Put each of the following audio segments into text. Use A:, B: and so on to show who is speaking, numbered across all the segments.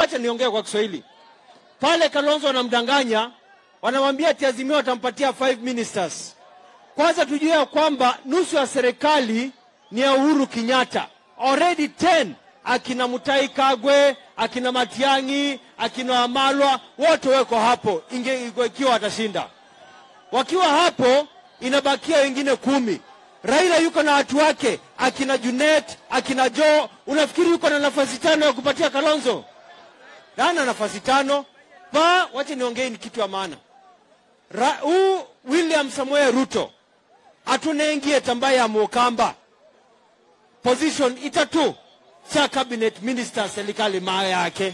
A: wacha niongee kwa Kiswahili. Pale Kalonzo wanamdanganya, wanamwambia ati Azimio watampatia five ministers. Kwanza tujue ya kwamba nusu ya serikali ni ya Uhuru Kenyatta, already 10 akina Mutai Kagwe, akina Matiang'i, akina Wamalwa wote weko hapo, inge ikiwa watashinda. Wakiwa hapo, inabakia wengine kumi. Raila yuko na watu wake, akina Junet, akina Joe. Unafikiri yuko na nafasi tano ya kupatia Kalonzo? Hana nafasi tano. Pa, wacha niongee ni kitu ya maana. Ra- Huu William Samoei Ruto atunengie tambaye ya Mukamba position itatu cha cabinet minister serikali maa yake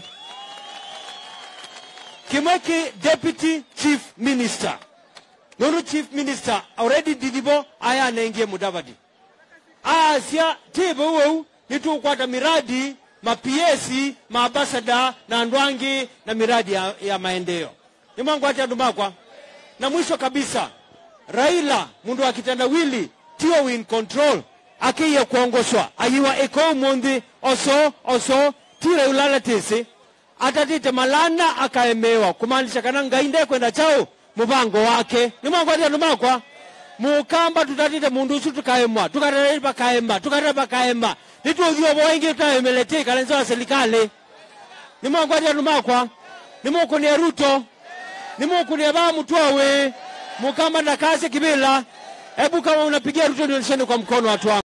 A: Kimweki deputy chief minister nono chief minister already didibo aya anengie Mudavadi asia tibo weu nitukwata miradi mapiesi maabasada na ndwangi na miradi ya, ya maendeleo nimwangu ati andu makwa na mwisho kabisa raila mundu wa kitendawili tio in control akiye kuongoswa ayiwa iko mundi oso oso tire ulala tisi atatite malana akaemewa kumaanisha kana ngainde kwenda chao mubango wake nimwangu ati andu makwa mukamba tutatite mundu usu tukaemwa tukatarei pakaema tukatara pakaema nituthio boingi tutaemelete kalenzo wa serikali nimwangu andu makwa nimukunia ruto nimukunia ba mutwawe mukamba na kazi kibila hebu kama unapigia ruto nionyesheni kwa mkono watu wangu